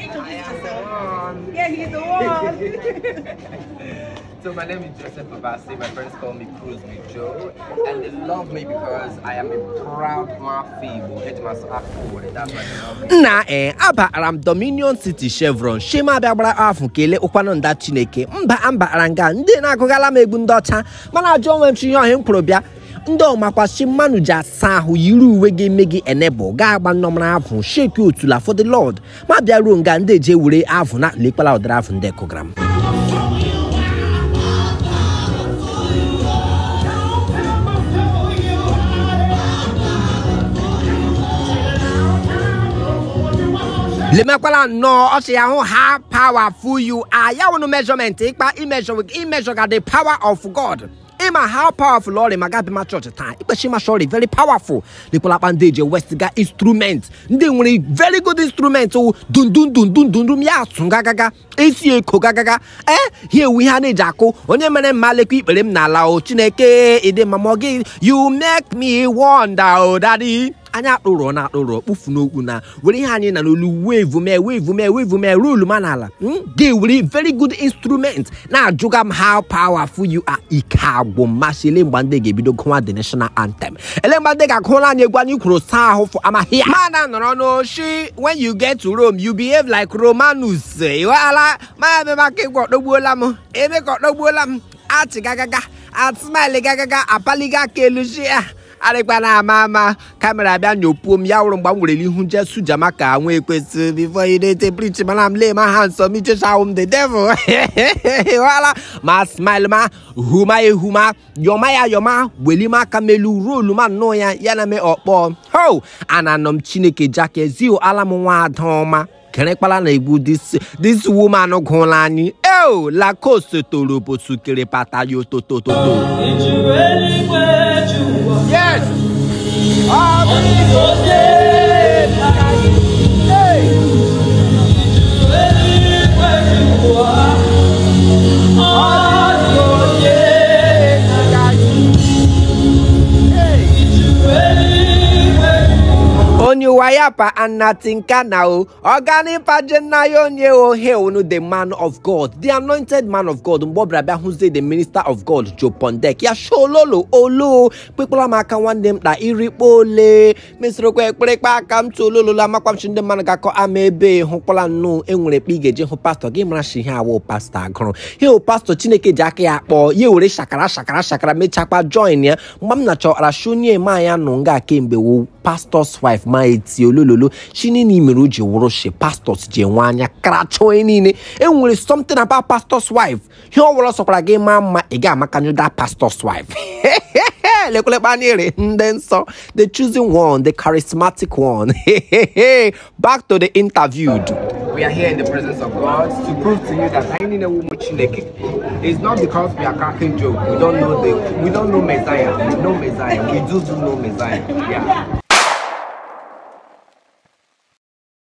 introduce yourself. Yeah, he's the one. So my name is Joseph Abasi. My friends call me Cruz with Joe, and they love me because I am a proud Mafibo. Headmaster Akko. That's why they love me. nna ee abara m dominion city chevron shema abịa gbara afọ kelee ụkwanụ nda chineke mba ambara nga ndị na-agụgala m egwu ndị ọcha mana ajọ onwe m chi ihe ọhịa m kwuru bịa ndị ọmakwachi mmanụ ji asa ahụ yiri uwe ga-eme gị enebụl ga agba nnọmara avụ sheki otula for the lord ma bịa ruo nga ndị eji ewere avụ na lekpala ụdara avụ ndị kụgara m lemekwala nnọọ ọchị ya hụ ha powerful you are ya wụnụ measurement ịkpa imejọ imejọ ga the power of god ịma how powerful ọrị ma gabi ma chọọchị taa ikpechi ma shọrị very powerful lekwalakpa ndị eji westga instrument ndị nwere very good instrument wụ dundundundundundum ya asụ gagaga esi eko gagaga ee ha ewu ihe a na-eji akụ onye mere mma lekwa ikpere m n'ala o chineke ịdị mma ma ọ gị you make me wonder o daddy anyị akpụrụ na akpụrụ kpufu n'okwu na were ihe anyị na n'olu wevu mee wevu mee wevu mee rolu ma n'ala ga-ewere very good instrument na-ajụga m how powerful you are ike agwụ mmasị ele mgbe ndị ga-ebido gụwa the national anthem ele mgbe ndị ga-agụla anyị egwu anyị kwuru saa ahụ fọ amaghị ya mana nọrọ n'oshi when you get to Rome you behave like Romanus ịghọala ma ebe maka ịgwa ọdọgbuola m ebe ka ọdọgbuola m achị gagaga atụmaili gagaga apaliga aka elu shi ya arịkpa na ama ama kamera bịa nyopuo m ya wụrụ mgbe m werele ihu jesu jama ka nwa ekwesị before you dey preach mana m lay my hands on me chesa m the devil wala ma smile ma huma ehuma yọma ya yọma welime aka melu rolu ma nnọọ ya ya na me ọkpọ ho ananọ m chineke jake zio ala m nwa ada ọma kerekpala na egwu this this woman gụla anyị eo lacoste toro bosukere pata ya ototototo Yes! onye ụwa ya pa anatinka na o ọganipa jenayo onye o hail the man of god the anointed man of god mgbe ọ bịara bịa hụzie the minister of god joe pondek ya shololo olo kpekpara m aka nwanne m kpa irikpo ole mesịrịkwa ekperekpe aka m tololola amakwamchi ndị mmadụ ga-akọ ama ebe hụkwala nnụ enwere ekpe ị ga-eje hụ pastọ gị mara shi ihe awụ pastọ agụrụ hil pastọ chineke ji aka ya kpọọ ya were shakara shakara shakara mechakwa join ya mgbe m na-achọra shonye ma ya nụ nga kemgbe wo pastọs wife ma eti olololo shinini mere o ji wụrụ shi pastọs ji enwe anya karacha onye niile enwere something about pastọs wife ihe ọ wụrụ sọkwara gị maa mma ị ga-amakanyụ da pastọs wife lekwelekpa anyere ndị nsọ the choosing one the charismatic one back to the interviewed We are here in the presence of God to prove to you that any woman Chineke is not because we are cracking joke. We don't know the we don't know Messiah. We know Messiah. We do do know Messiah. Yeah.